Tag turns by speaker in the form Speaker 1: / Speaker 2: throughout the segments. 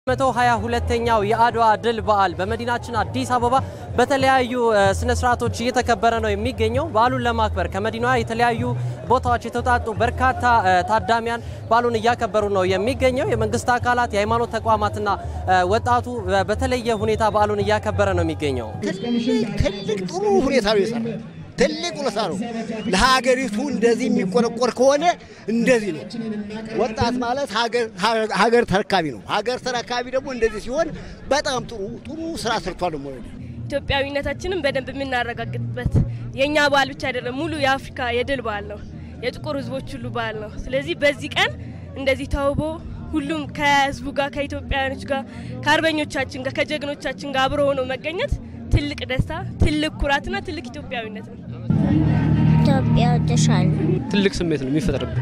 Speaker 1: መቶ ሃያ ሁለተኛው የአድዋ ድል በዓል በመዲናችን አዲስ አበባ በተለያዩ ስነ ስርዓቶች እየተከበረ ነው የሚገኘው። በዓሉን ለማክበር ከመዲናዋ የተለያዩ ቦታዎች የተውጣጡ በርካታ ታዳሚያን በዓሉን እያከበሩ ነው የሚገኘው። የመንግስት አካላት፣ የሃይማኖት ተቋማትና ወጣቱ በተለየ ሁኔታ በዓሉን እያከበረ ነው የሚገኘው።
Speaker 2: ትልቅ ጥሩ ሁኔታ ነው የሰራ ትልቅ ውለታ ነው። ለሀገሪቱ እንደዚህ የሚቆረቆር ከሆነ እንደዚህ ነው። ወጣት ማለት ሀገር ተረካቢ ነው። ሀገር ተረካቢ ደግሞ እንደዚህ ሲሆን በጣም ጥሩ ጥሩ ስራ ሰርቷል። ደግሞ
Speaker 3: ኢትዮጵያዊነታችንን በደንብ የምናረጋግጥበት የእኛ በዓል ብቻ አይደለም፣ ሙሉ የአፍሪካ የድል በዓል ነው። የጥቁር ሕዝቦች ሁሉ በዓል ነው። ስለዚህ በዚህ ቀን እንደዚህ ተውቦ ሁሉም ከህዝቡ ጋር ከኢትዮጵያውያኖች ጋር ከአርበኞቻችን ጋር ከጀግኖቻችን ጋር አብሮ ሆኖ መገኘት ትልቅ ደስታ፣ ትልቅ ኩራትና ትልቅ ኢትዮጵያዊነት ነው።
Speaker 4: ኢትዮጵያ ወደሻለሁ።
Speaker 5: ትልቅ ስሜት ነው የሚፈጥርብን።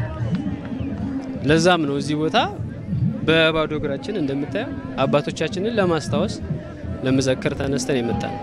Speaker 5: ለዛም ነው እዚህ ቦታ በባዶ እግራችን እንደምታየው አባቶቻችንን ለማስታወስ ለመዘከር ተነስተን የመጣ ነው።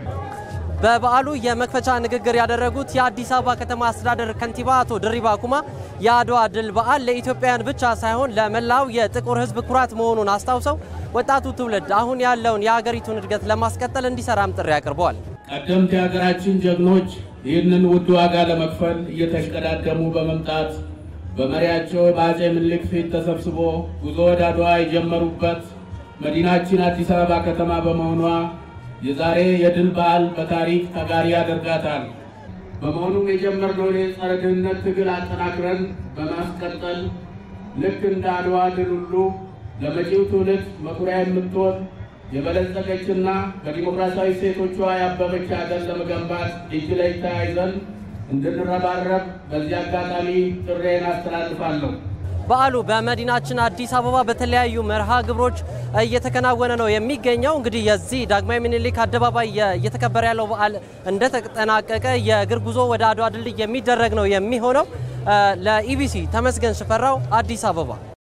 Speaker 1: በበዓሉ የመክፈቻ ንግግር ያደረጉት የአዲስ አበባ ከተማ አስተዳደር ከንቲባ አቶ ድሪባ ኩማ የአድዋ ድል በዓል ለኢትዮጵያውያን ብቻ ሳይሆን ለመላው የጥቁር ሕዝብ ኩራት መሆኑን አስታውሰው ወጣቱ ትውልድ አሁን ያለውን የሀገሪቱን እድገት ለማስቀጠል እንዲሰራም ጥሪ አቅርበዋል።
Speaker 6: ቀደምት የሀገራችን ጀግኖች ይህንን ውድ ዋጋ ለመክፈል እየተሽቀዳደሙ በመምጣት በመሪያቸው በአጼ ምኒልክ ፊት ተሰብስቦ ጉዞ ወደ አድዋ የጀመሩበት መዲናችን አዲስ አበባ ከተማ በመሆኗ የዛሬ የድል በዓል በታሪክ ተጋሪ ያደርጋታል። በመሆኑም የጀመርነውን የጸረ ድህነት ትግል አጠናክረን በማስቀጠል ልክ እንደ አድዋ ድል ሁሉ ለመጪው ትውልድ መኩሪያ የምትሆን የበለጸገችና በዲሞክራሲያዊ ሴቶቿ ያበበች ሀገር ለመገንባት እጅ ለእጅ ተያይዘን እንድንረባረብ በዚህ አጋጣሚ ጥሬን አስተላልፋለሁ።
Speaker 1: በዓሉ በመዲናችን አዲስ አበባ በተለያዩ መርሃ ግብሮች እየተከናወነ ነው የሚገኘው። እንግዲህ የዚህ ዳግማዊ ምኒልክ አደባባይ እየተከበረ ያለው በዓል እንደተጠናቀቀ የእግር ጉዞ ወደ አድዋ ድልድይ የሚደረግ ነው የሚሆነው። ለኢቢሲ ተመስገን ሽፈራው አዲስ አበባ